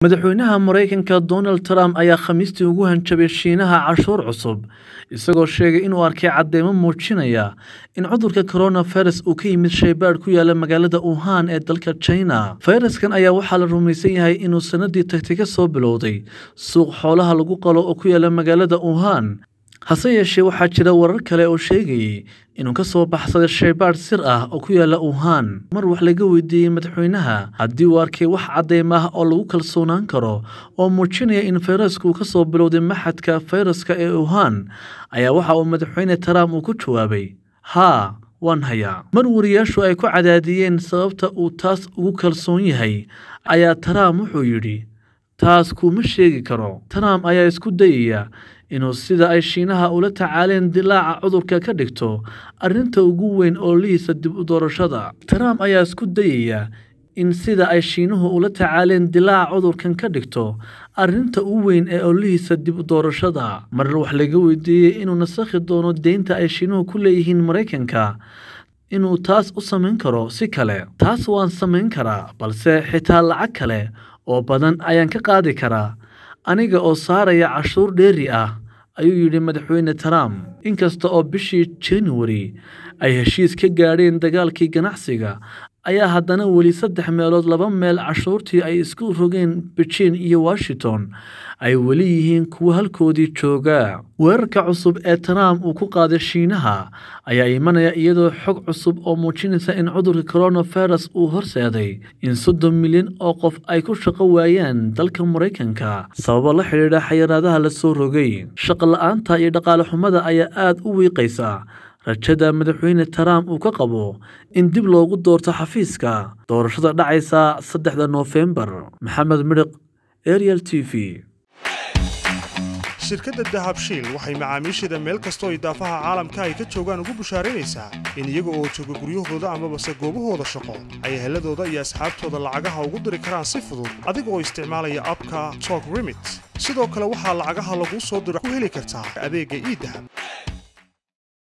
madaxweynaha maraykanka donald trump ayaa khamiistii ugu hanjabay shiinaha cashuur cusub isagoo sheegay inuu arkay cadeymo muujinaya in cudurka coronavirus uu ka yimid shaybaadh ku yaala magaalada wuhan ee dalka china fayraskan ayaa waxaa la rumaysan yahay inuu sanadii tagtay ka soo bilowday suuq xoolaha lagu qalo oo ku yaala magaalada wuhan hase yeeshee waxaa jira warar kale oo sheegayay inuu ka soo baxsaday shaybaadh sir ah oo ku yaala wuhan mar wax laga weydiiyey madaxweynaha haddii uu arkay wax cadeyma ah oo lagu kalsoonaan karo oo muujinaya in fayrasku uu ka soo bilowday maxadka fayraska ee wuhan ayaa waxa uu madaxweyne trump uu ku jawaabay haa waan hayaa mar wariyaashu ay ku cadaadiyeen sababta uu taas ugu kalsoon yahay ayaa trump wuxuu yidhi taas kuuma sheegi karo trump ayaa isku dayaya inuu sida ay shiinaha ula tacaaleen dilaaca cudurka ka dhigto arrinta ugu weyn oo lihiisa dib u doorashada trump ayaa isku dayaya in sida ay shiinuhu ula tacaaleen dilaaca cudurkan ka dhigto arrinta ugu weyn ee ollihiisa dib u doorashada mar wax laga weydiiyey inuu nasakhi doono deynta ay shiinuhu ku leeyihiin maraykanka inuu taas u samayn karo si kale taas waan samayn karaa balse xitaa lacag kale oo badan ayaan ka qaadi karaa aniga oo saaraya cashuur dheeri ah ayuu yidhi madaxweyne trump inkasta oo bishii januari ay heshiis ka gaadheen dagaalkii ganacsiga ayaa haddana weli saddex meelood laba meel cashuurtii ay isku rogeen beijing iyo washington ay weli yihiin kuwo halkoodii jooga weerarka cusub ee trump uu ku qaaday shiinaha ayaa imanaya iyadoo xog cusub oo muujinaysa in cudurka coronavirus uu horseeday in soddon milyan oo qof ay ku shaqo waayaan dalka maraykanka sababo la xidhiidha xayiraadaha la soo rogay shaqo la-aanta iyo dhaqaale xumada ayaa aada u wiiqaysa rajada madaxweyne trump uu ka qabo in dib loogu doorto xafiiska doorashada dhacaysa saddexda noofembar maxamed midhiq ariel t v shirkadda dahabshiil waxay macaamiisheeda meel kastoo idaafaha caalamka ay ka joogaan ugu bushaaraynaysaa in iyaga oo jooga guryahooda amabase goobahooda shaqo ay heladooda iyo asxaabtooda lacagaha ugu diri karaan si fudud adiga oo isticmaalaya abka tok remit sidoo kale waxaa lacagaha laguu soo diro ku heli kartaa adeegga iidahab